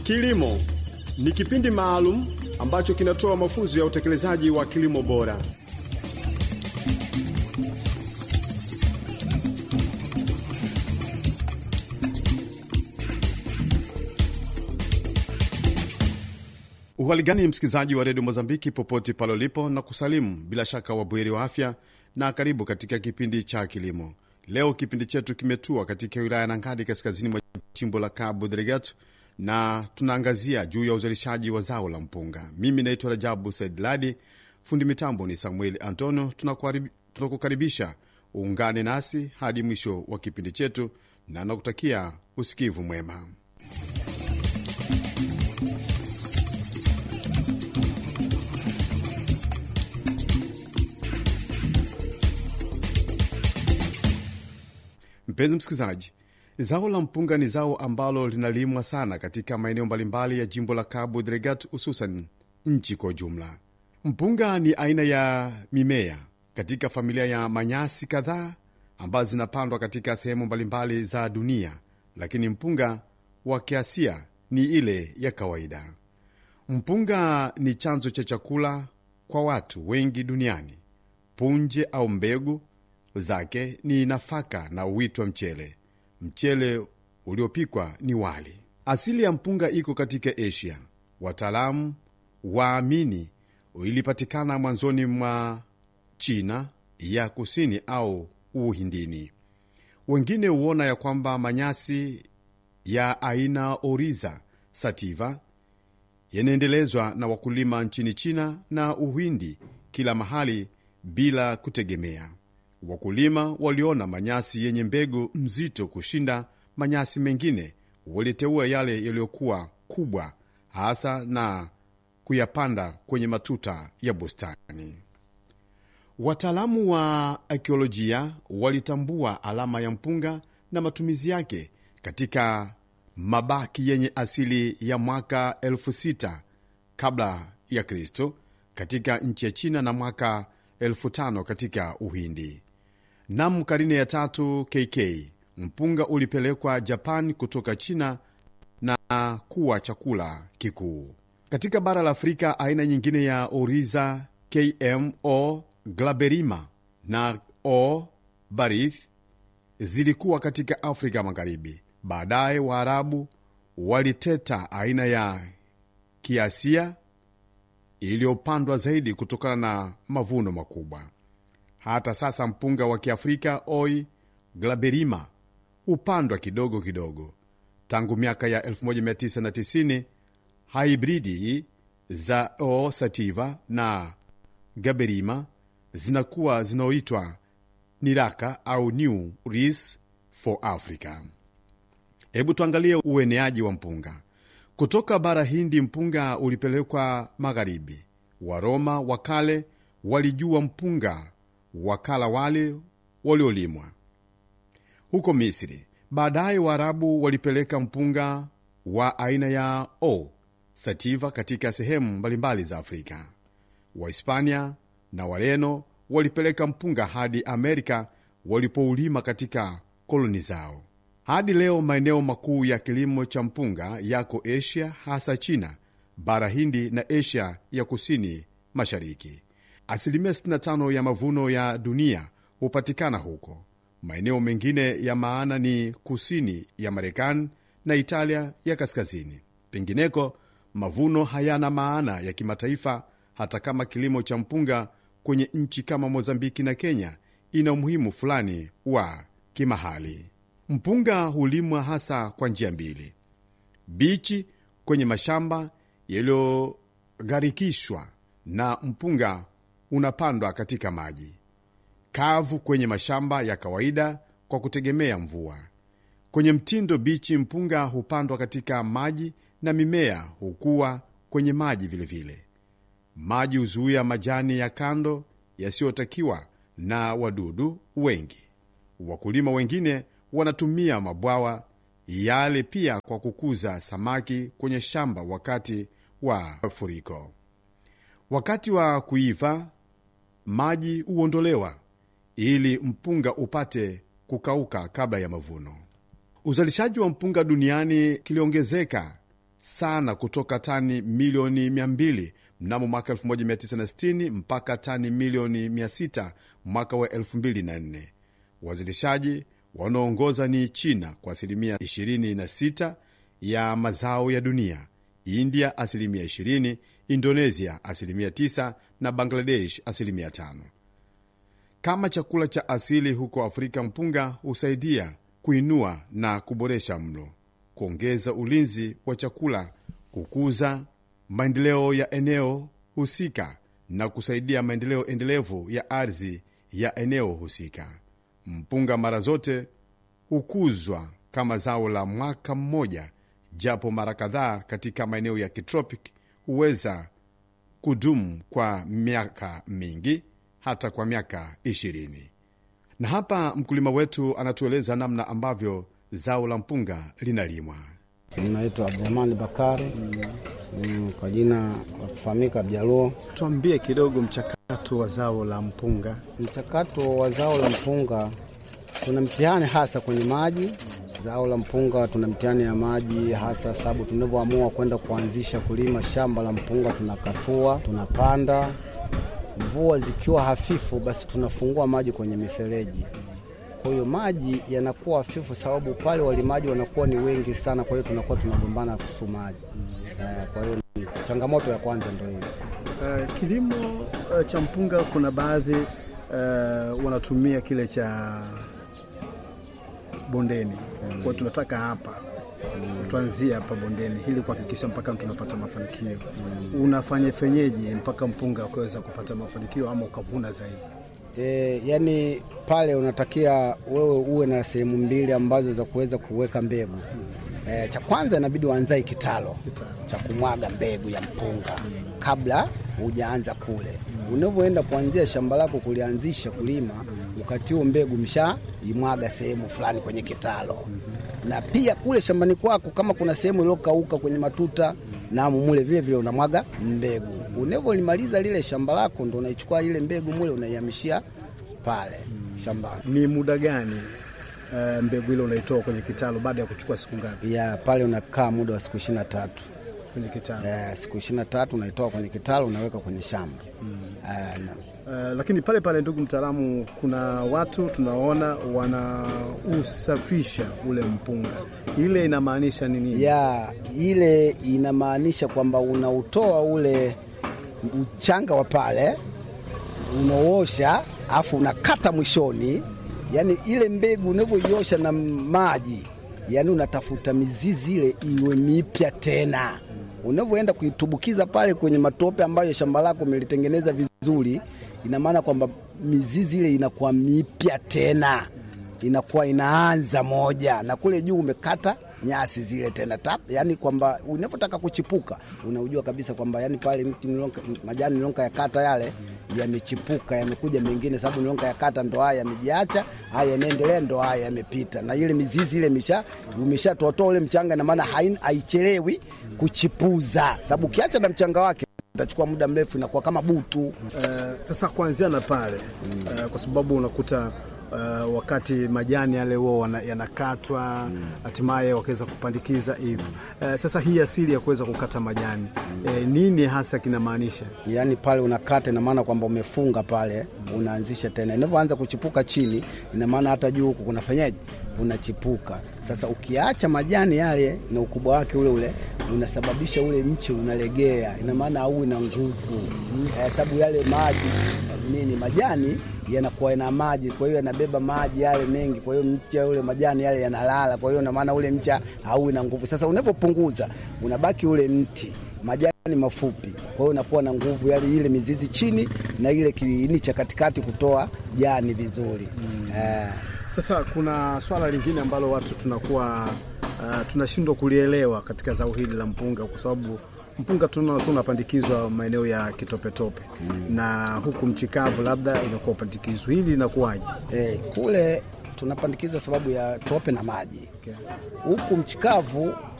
Kilimo ni kipindi maalum ambacho kinatoa mafunzo ya utekelezaji wa kilimo bora. Uhali gani msikilizaji wa redio Mozambiki popote pale ulipo, na kusalimu bila shaka wabweri wa afya, na karibu katika kipindi cha kilimo. Leo kipindi chetu kimetua katika wilaya ya Nangadi, kaskazini mwa jimbo la Cabo Delgado, na tunaangazia juu ya uzalishaji wa zao la mpunga. Mimi naitwa Rajabu Said Ladi, fundi mitambo ni Samuel Antonio. Tunakukaribisha uungane nasi hadi mwisho wa kipindi chetu, na nakutakia usikivu mwema. Mpenzi msikilizaji, zao la mpunga ni zao ambalo linalimwa sana katika maeneo mbalimbali ya jimbo la Cabo Delgado, hususan nchi kwa ujumla. Mpunga ni aina ya mimea katika familia ya manyasi kadhaa ambazo zinapandwa katika sehemu mbalimbali za dunia, lakini mpunga wa kiasia ni ile ya kawaida. Mpunga ni chanzo cha chakula kwa watu wengi duniani. Punje au mbegu zake ni nafaka na uitwa mchele. Mchele uliopikwa ni wali. Asili ya mpunga iko katika Asia. Wataalamu waamini ilipatikana mwanzoni mwa China ya kusini au Uhindini. Wengine huona ya kwamba manyasi ya aina Oriza sativa yanaendelezwa na wakulima nchini China na Uhindi kila mahali bila kutegemea Wakulima waliona manyasi yenye mbegu mzito kushinda manyasi mengine, waliteua yale yaliyokuwa kubwa hasa na kuyapanda kwenye matuta ya bustani. Wataalamu wa akiolojia walitambua alama ya mpunga na matumizi yake katika mabaki yenye asili ya mwaka elfu sita kabla ya Kristo katika nchi ya China na mwaka elfu tano katika Uhindi. Nam karine ya tatu KK mpunga ulipelekwa Japan kutoka China na kuwa chakula kikuu katika bara la Afrika. Aina nyingine ya Oriza KMO glaberima na O barith zilikuwa katika Afrika Magharibi. Baadaye Waarabu waliteta aina ya kiasia iliyopandwa zaidi kutokana na mavuno makubwa. Hata sasa mpunga wa kiafrika oi glaberima hupandwa kidogo kidogo. Tangu miaka ya 1990 haibridi za o sativa na gaberima zinakuwa zinaoitwa niraka au new ris for Africa. Hebu tuangalie ueneaji wa mpunga kutoka bara Hindi. Mpunga ulipelekwa magharibi. Waroma wa kale walijua mpunga wakala wale waliolimwa huko Misri. Baadaye Waarabu walipeleka mpunga wa aina ya o sativa katika sehemu mbalimbali za Afrika. Wahispania na Wareno walipeleka mpunga hadi Amerika walipoulima katika koloni zao. Hadi leo maeneo makuu ya kilimo cha mpunga yako Asia, hasa China, bara Hindi na Asia ya kusini mashariki. Asilimia 65 ya mavuno ya dunia hupatikana huko. Maeneo mengine ya maana ni kusini ya Marekani na Italia ya kaskazini. Pengineko mavuno hayana maana ya kimataifa, hata kama kilimo cha mpunga kwenye nchi kama Mozambiki na Kenya ina umuhimu fulani wa kimahali. Mpunga hulimwa hasa kwa njia mbili: bichi kwenye mashamba yaliyogharikishwa na mpunga unapandwa katika maji kavu kwenye mashamba ya kawaida kwa kutegemea mvua. Kwenye mtindo bichi, mpunga hupandwa katika maji na mimea hukua kwenye maji vilevile vile. Maji huzuia majani ya kando yasiyotakiwa na wadudu wengi. Wakulima wengine wanatumia mabwawa yale pia kwa kukuza samaki kwenye shamba wakati wa mafuriko. Wakati wa kuiva maji huondolewa ili mpunga upate kukauka kabla ya mavuno. Uzalishaji wa mpunga duniani kiliongezeka sana kutoka tani milioni 200 mnamo mwaka 1960 mpaka tani milioni 600 mwaka wa 2004. Wazalishaji wanaoongoza ni China kwa asilimia 26 ya mazao ya dunia, India asilimia 20, Indonesia asilimia 9 na Bangladesh asilimia 5. Kama chakula cha asili huko Afrika, mpunga husaidia kuinua na kuboresha mlo, kuongeza ulinzi wa chakula, kukuza maendeleo ya eneo husika na kusaidia maendeleo endelevu ya ardhi ya eneo husika. Mpunga mara zote hukuzwa kama zao la mwaka mmoja, japo mara kadhaa katika maeneo ya kitropic huweza kudumu kwa miaka mingi, hata kwa miaka ishirini. Na hapa mkulima wetu anatueleza namna ambavyo zao la mpunga linalimwa. Naitwa Abdurahmani Bakari mm, kwa jina la kufahamika Bjaluo. Tuambie kidogo mchakato wa zao la mpunga. Mchakato wa zao la mpunga, tuna mtihani hasa kwenye maji. Zao la mpunga tuna mtihani ya maji hasa, sababu tunavyoamua kwenda kuanzisha kulima shamba la mpunga, tunakatua, tunapanda. Mvua zikiwa hafifu, basi tunafungua maji kwenye mifereji kwa hiyo maji yanakuwa hafifu, sababu pale walimaji wanakuwa ni wengi sana, kwa hiyo tunakuwa tunagombana kuhusu maji. Eh, Kwa hiyo ni changamoto ya kwanza ndio hiyo. Uh, kilimo uh, cha mpunga kuna baadhi uh, wanatumia kile cha bondeni mm. Kwa tunataka hapa mm. tuanzie hapa bondeni ili kuhakikisha mpaka tunapata mafanikio mm. Unafanya fenyeji mpaka mpunga ukaweza kupata mafanikio ama ukavuna zaidi? E, yani pale unatakia wewe uwe na sehemu mbili ambazo za kuweza kuweka mbegu. E, cha kwanza inabidi uanzae kitalo cha kumwaga mbegu ya mpunga kabla hujaanza kule. Unavyoenda kuanzia shamba lako kulianzisha kulima, wakati huo mbegu mshaimwaga sehemu fulani kwenye kitalo, na pia kule shambani kwako kama kuna sehemu iliyokauka kwenye matuta na mule vile vile unamwaga mbegu. Unavyolimaliza lile shamba lako, ndo unaichukua ile mbegu mule unaihamishia pale shambani. Ni muda gani uh, mbegu ile unaitoa kwenye kitalu baada ya kuchukua siku ngapi Ya pale unakaa muda wa siku ishirini na tatu. kwenye kitalu? Eh, siku ishirini na tatu unaitoa kwenye kitalu unaweka kwenye shamba Eh, na- Uh, lakini pale pale, ndugu mtaalamu, kuna watu tunaona wanausafisha ule mpunga, ile inamaanisha nini? ya ile inamaanisha kwamba unautoa ule uchanga wa pale unaosha, afu unakata mwishoni, yani ile mbegu unavyoiosha na maji, yani unatafuta mizizi ile iwe mipya tena. Unavyoenda kuitubukiza pale kwenye matope ambayo shamba lako umelitengeneza vizuri, ina maana kwamba mizizi ile inakuwa mipya tena inakuwa inaanza moja na kule juu umekata nyasi zile tena tap, yani kwamba unavyotaka kuchipuka unaujua kabisa kwamba yani pale mti nilonka, majani nilonka ya kata yale yamechipuka yamekuja mengine, sababu nilonka ya kata ndo haya yamejiacha, haya yanaendelea, ndo haya yamepita, na ile mizizi ile imesha umeshatotoa ule mchanga, na maana hain- haichelewi kuchipuza, sababu ukiacha na mchanga wake itachukua muda mrefu, inakuwa kama butu. Uh, sasa kuanzia na pale uh, kwa sababu unakuta uh, wakati majani yale huo wana- yanakatwa hatimaye wakaweza kupandikiza hivi. Uh, sasa hii asili ya kuweza kukata majani eh, nini hasa kinamaanisha? yaani pale unakata, ina maana kwamba umefunga pale, unaanzisha tena. Inavyoanza kuchipuka chini, ina maana hata juu huku kunafanyaje, unachipuka. Sasa ukiacha majani yale na ukubwa wake ule ule, unasababisha ule mche unalegea, ina maana hauwi na nguvu eh, sababu yale maji nini, majani yanakuwa na maji, kwa hiyo yanabeba maji yale mengi, kwa hiyo mcha ule majani yale yanalala, kwa hiyo ina maana ule mcha hauwi na nguvu. Sasa unapopunguza unabaki ule mti majani mafupi, kwa hiyo unakuwa na nguvu yale ile mizizi chini na ile kiini cha katikati kutoa jani vizuri eh. Sasa kuna swala lingine ambalo watu tunakuwa uh, tunashindwa kulielewa katika zao hili la mpunga, kwa sababu mpunga tuna- tunapandikizwa maeneo ya kitopetope na huku mchikavu labda inakuwa upandikizwa, hili linakuwaje? Eh, kule tunapandikiza sababu ya tope na maji Okay. huku mchikavu